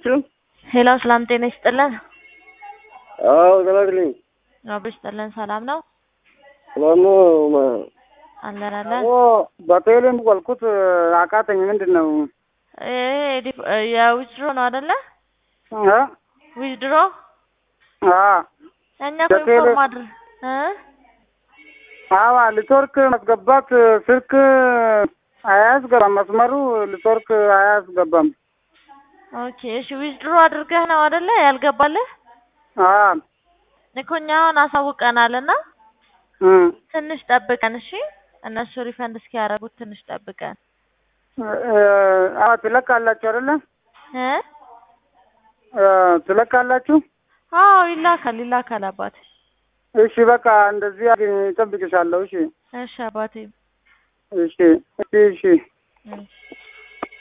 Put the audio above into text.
አይችልም? ሄሎ ሰላም ጤና ይስጥልን። አዎ ተላክልኝ። አብሮ ይስጥልን። ሰላም ነው ሰላም ነው። አለን አለን። በቴሌም ቆልኩት አቃተኝ። ምንድን ነው ይሄ ዲፕ- የዊዝድሮ ነው አይደለ? እ? ዊዝድሮ አ እኛ እኮ በቴሌ- ኢንፎርም አድር እ አዋ ሊትወርክ ማስገባት ስልክ አያስገባም። መስመሩ ሊትወርክ አያስገባም። ኦኬ እሺ፣ ዊዝድሮ አድርገህ ነው አይደለ ያልገባልህ? አ እኮ እኛ አሁን አሳውቀናል እና እ ትንሽ ጠብቀን እሺ። እነሱ ሪፈንድ እስኪያደርጉት ትንሽ ጠብቀን እ አ ትለካላችሁ አይደለ? እ እ ትለካላችሁ? አዎ ይላካል ይላካል አባቴ። እሺ በቃ እንደዚህ አድርጊ፣ እጠብቅሻለሁ። እሺ እሺ አባቴ እሺ እሺ እሺ እሺ